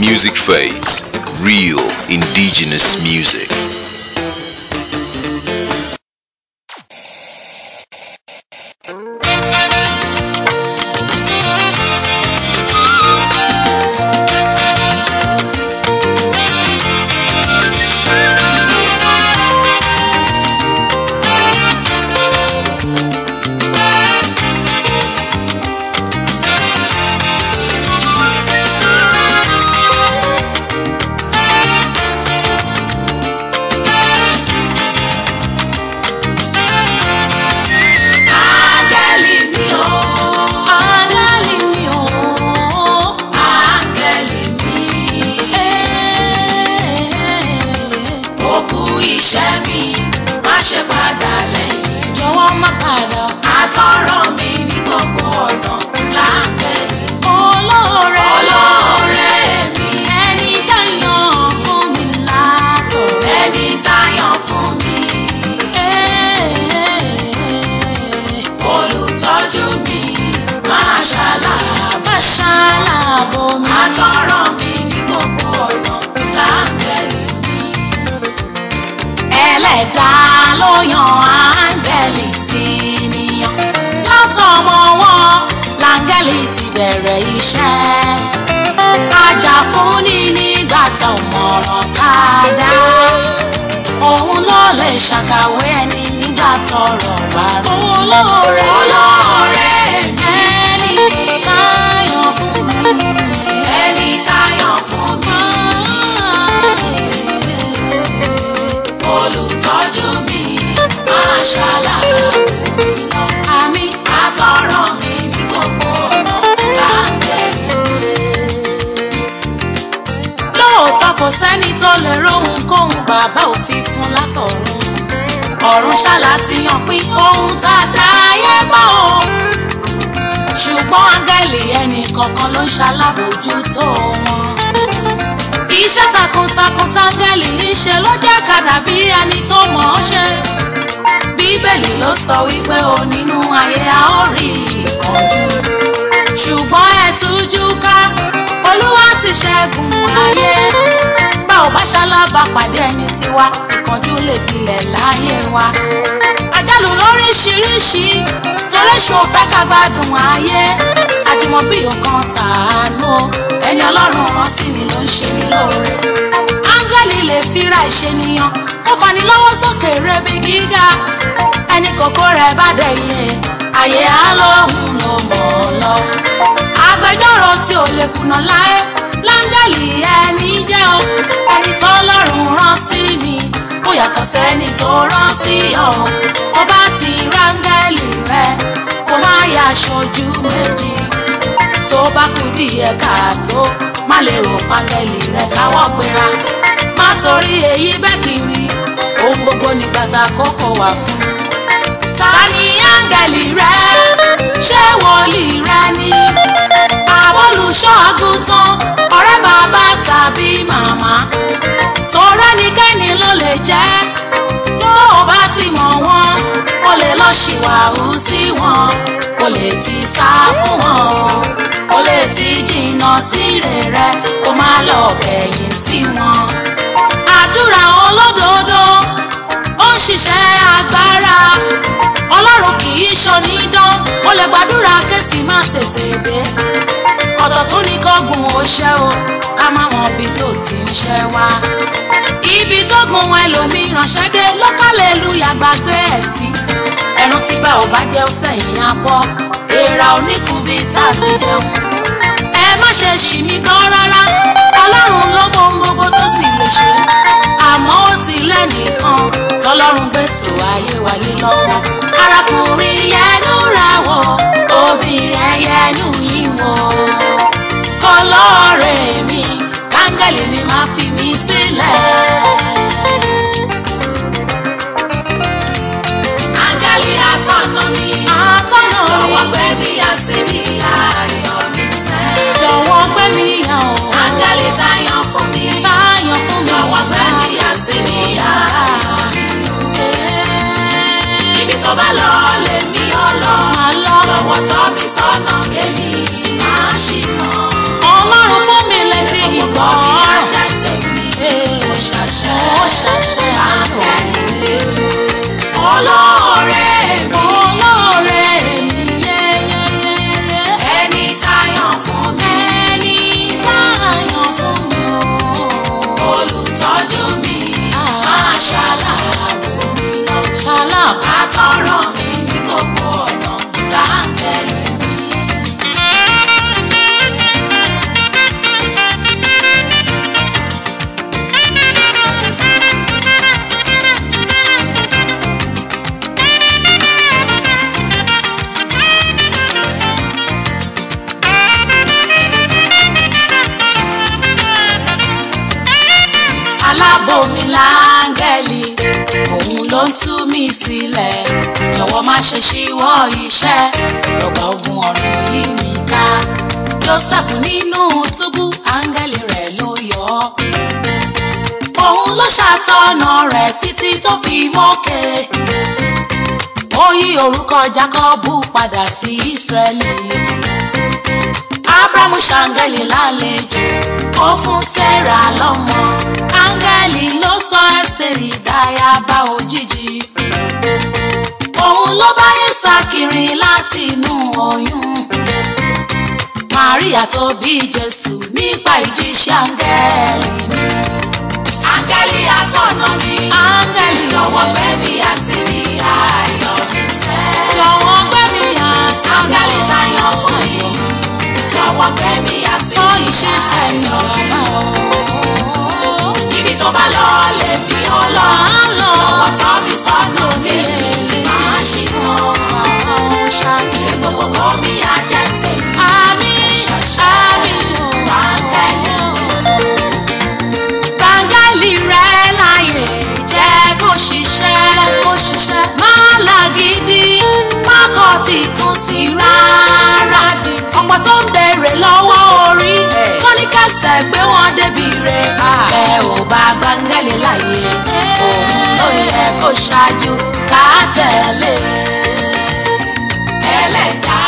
Music Face, real indigenous music. Áńgẹ́lì mi o. Áńgẹ́lì mi o. Áńgẹ́lì mi. Ó kú iṣẹ́ mi, má ṣe padà lẹ́yìn. Jọ̀wọ́ má padà. Àtọ́rọ̀ mi ní gbogbo ọ̀nà láńgẹ́lì. Olóore. Olóore mi. Ẹni táyàn fún mi látọ̀. Ẹni táyàn fún mi. Olùtọ́jú mi máa ṣàlàbà ṣàlàbò mi. Àtọ́rọ̀ mi ní gbogbo ọ̀nà láńgẹ́lì mi. Ẹlẹ́dàá ló yan áńgẹ́lì tí níyàn. Látọmọ wọn láńgẹ́lì ti bẹ̀rẹ̀ iṣẹ́. Ajà-fúnni nígbà tá ò mọ̀ràn tá a dá. Òun ló lè ṣàkàwé ẹni nígbà tọ́rọ̀ bá rú. Olóore olóore mi. Ẹni táyọ̀ fún mi. Ẹni táyọ̀ fún mi. Olùtọ́jú mi máa ṣàlàyé mi lọ. Àmì àtọ̀rọ̀ mi ní gbogbo ọ̀nà láńgẹ́lì lóòótọ́ kò sẹ́ni tó lè róhun kóhun bàbá òfin fún látọ̀run ọ̀run ṣáàlà ti yàn pín ohun tá a dá ayé bọ̀ o ṣùgbọ́n áńgẹ́lì ẹnì kọ̀ọ̀kan ló ń ṣalábòójútó wọn iṣẹ́ takuntakun táńgẹ́lì ń ṣe ló jẹ́ ká dàbí ẹni tó mọ̀ ọ́ ṣe bíbélì ló sọ wípé o nínú ayé a ó rí ìkánjú ṣùgbọ́n ẹ tújú ká olúwa ti ṣẹ́gun ayé bá ò bá ṣalábà pàdé ẹni tiwa ìkánjú lè gbilẹ̀ láyé wa àjálù lóríṣiríṣi torí ṣo fẹ́ ká gbádùn ayé àjùmọ̀bí ọkàn tàánú o ẹni ọlọ́run rán sí ni ló ń ṣe ní lóore áńgẹ́lì lè fira ìṣènìyàn kó fani lọ́wọ́ sókè rebi gíga ẹni kòkó rẹ̀ bá dẹ̀yẹ àyè á lóhùn ló mọ̀ ọ́ lọ agbẹjọ́rò tí ò lè kùnà láé láńgẹ́lì ẹni jẹ́ o ẹni tó lọ́rùn rán sí mi ó yàtọ̀ sẹ́ni tó rán sí ọ tó bá ti ráńgẹ́lì rẹ kó má yà aṣojú méjì tó bá kú díẹ̀ káàtó má lè rò pángẹ́lì rẹ káwọ́ gbéra má torí èyí bẹ́ẹ̀ kiri ohun gbogbo nígbà tá a kókó wà fún ta ni áńgẹ́lì rẹ ṣé wòlíì rẹ ni àbólùṣọ́ àgùntàn ọ̀rẹ́ bàbá tàbí màmá torí ẹnikẹ́ni ló lè jẹ́ tó o bá ti mọ̀ wọ́n o lè lọ ṣìwàhù sí wọn o lè ti sá fún wọn o lè ti jìnnà sí rere kó má lọ kẹ̀yìn sí wọn àdúrà olódodo ó ń ṣiṣẹ́ agbára ọlọ́run kì í ṣonídán ó lè gbàdúrà kẹ́sì má tètè dé ọ̀tọ̀ tún ní kọ́gùn ó ṣẹ́ o ká má mọ ibi tó ti ń ṣẹ́ wá ibi tó gun ẹlòmíràn ṣẹ́dé lọ́kàlẹ́lúyà gbàgbé ẹ̀ sí ẹran tí bá ò bá jẹ́ ó sẹ́yìn abọ́ èèrà oníkùnbí tá a ti jẹun ẹ má ṣe ṣì mí gbọ́ rárá ọlọ́run ló mọ ohun gbogbo tó sì lè ṣe àmọ́ ó ti lẹ́nìkan tọlọ́run gbé tó ayé wálé lọ́wọ́ arákùnrin yẹnu rẹ̀ wò obìnrin yẹnu yìí wò kọlọ́ọ̀rẹ́ mi káńgẹ́lì mi máa fi mí sílẹ̀. áńgẹ́lì atọ́nà mi Atọ́nà mi. jọ̀wọ́ gbé mi yà síbi ayọ̀ mi sẹ́. jọ̀wọ́ gbé mi yàn o. áńgẹ́lì táyàn fún mi táyọ̀ fún mi. jọ̀wọ́ gbé mi yà síbi ayọ̀ mi ibi tó bá lọ lèmi ó lọ Màá lọ. jọ̀wọ́ tọ́ mi sọ́nà kémi máa ṣìnà. Ọlọ́run fún mi létí ìgbọ́. aláàbò mi láńgẹ́lì òun ló ń tú mi sílẹ̀ jọ̀wọ́ má ṣe ṣíwọ́ iṣẹ́ lọ́gbà ogun ọ̀run yìí mi ká joseph nínú túbú áńgẹ́lì rẹ̀ ló yọ ọ́ òun ló ṣàtọ̀nà rẹ̀ títí tó fi mókè ó yí orúkọ jákọ́bù padà sí ísírẹ́lì abrahamu ṣàǹgẹ̀lì lálejò ó fún sarah lọ́mọ áńgẹ́lì ló sọ ẹ́sítérì dáyàbá òjijì òun ló bá yísà kiri láti inú oyún maria tó bí jésù nípa ìjíṣẹ́ áńgẹ́lì ni áńgẹ́lì àtọ̀nà mi áńgẹ́lì jọ̀wọ́ gbé mi yà síbi ayọ̀ mi sẹ́ jọ̀wọ́ gbé mi yà áńgẹ́lì tayọ̀ fún yìí jọ̀wọ́ gbé mi yà síbi ayọ̀ mi sẹ́ ibi tó bá lọ lè mi ó lọ jọ̀wọ́ tọ́ mi sọ́nà nílé máa ṣì mọ́ ṣàkíyè gbogbo kọ́ mi á jẹ́ tèmi àmì àmì áńgẹ́lì gbàngálì rẹ̀ láàyè jẹ́ kó ṣiṣẹ́ kó ṣiṣẹ́ má làgídí má kọ́ tí kò sí rárá ọ̀pọ̀ tó ń bèrè lọ́wọ́ orí kọ́níkẹ́sẹ̀ gbé wọn débi rẹ̀ bẹ́ẹ̀ ò bá gbàngálì láàyè òun ló yẹ kó ṣáájú ká tẹ̀lé ẹlẹ́dàá